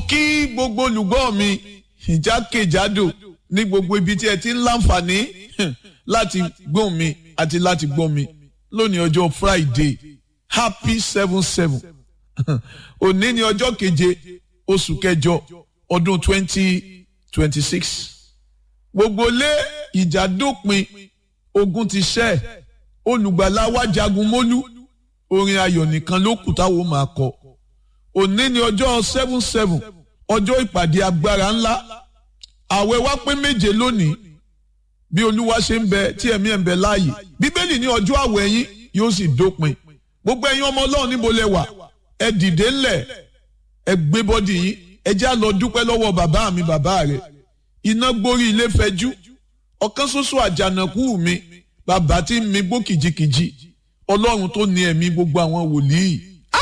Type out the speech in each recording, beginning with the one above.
kí gbogbo olùgbọ́ mi ìjákèjádò ní gbogbo ibi tí ẹ ti ń láǹfààní láti gbọ́ mi àti láti gbọ́ mi lónìí ọjọ́ Friday happy seven seven òní ni ọjọ́ keje oṣù kẹjọ ọdún twenty twenty six gbogbo lé ìjà dópin ogun ti ṣẹ́ olùgbàlà wa jagun mólú orin ayọ̀ nìkan ló kù táwọn máa kọ òní ni ọjọ́ seven seven ọjọ́ ìpàdé agbára ńlá àwẹ̀ wa pé méje lónìí bí olúwa ṣe ń bẹ tí ẹ̀mí ẹ̀ ń bẹ láàyè bíbélì ní ọjọ́ àwẹ̀ yín yóò sì dópin gbogbo ẹ̀yin ọmọ ọlọ́run níbo lẹ wà ẹ dìde ńlẹ̀ ẹ gbé bọ́dì yín ẹ já lọ dúpẹ́ lọ́wọ́ bàbá mi bàbá rẹ̀ iná gborí ilé fẹjú ọ̀kan ṣoṣo àjànàkú mi bàbá tí ń mi gbó kìjikìji ọlọ́run tó ní ẹ̀mí gbogbo àwọn wòlíì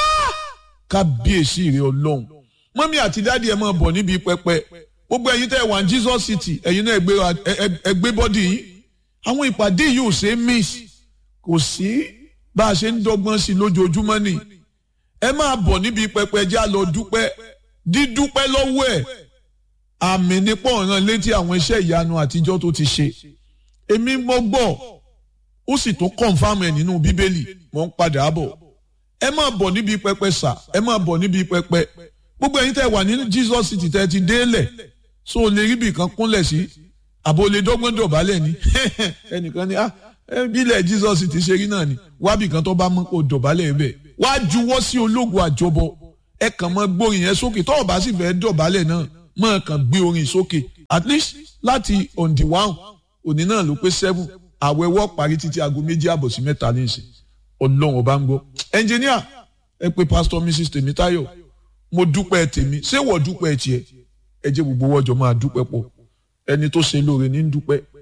kábíyèsí rẹ̀ ọlọ́run mọ́mí àti dáàdi ẹ̀ máa bọ̀ níbi pẹpẹ gbogbo ẹ̀yin tẹ́ wà ní Jesus City ẹ̀yin náà ẹ gbé bọ́dì yín àwọn ìpàdé yìí ò ṣe é miss kò sí bá a ṣe ń dọ́gbọ́n sí lójoojúmọ́ ni ẹ máa bọ̀ níbi pẹpẹ já lọ dúpẹ́ dídúpẹ́ lọ́wọ́ ẹ̀ àmì nípò ọ̀ràn létí àwọn iṣẹ́ ìyanu àtijọ́ tó ti ṣe èmi mọ́ gbọ́ ó sì tún kọ̀ǹfàmù ẹ̀ nínú bíbélì mò ń padà bọ̀ ẹ máa bọ̀ níbi pẹpẹ sà ẹ máa bọ̀ níbi pẹpẹ gbogbo ẹ̀yin tẹ́ wà ní Jesus City tẹ́ ti délẹ̀ so o lè rí ibì kan kúnlẹ̀ sí àbò lè dọ́gbọ́n dọ̀bálẹ̀ ni ẹnìkan ni ah bílẹ̀ Jesus City ṣe rí náà ni wábì kan tó bá mọ́ kó dọ̀bálẹ̀ bẹ̀ wá juwọ́ sí ológun àjọbọ ẹ kàn mọ́ gbórin yẹn sókè tó o bá sì fẹ́ dọ̀bálẹ̀ náà mọ́ kàn gbé orin sókè at least láti on the one òní náà ló pé seven àwẹ̀wọ́ parí títí aago méjì àbọ̀ sí mẹ́ta ní ìsìn ọlọ́run ọba ń gbọ́ ẹnjìníà ẹ pé pastor mrs tèmítáyọ̀ mo dúpẹ́ tèmi ṣé wọ́n dúpẹ́ tiẹ̀ ẹ jẹ́ gbogbo wọ́jọ́ máa dúpẹ́ pọ̀ ẹni tó ṣe lóore ní dúpẹ́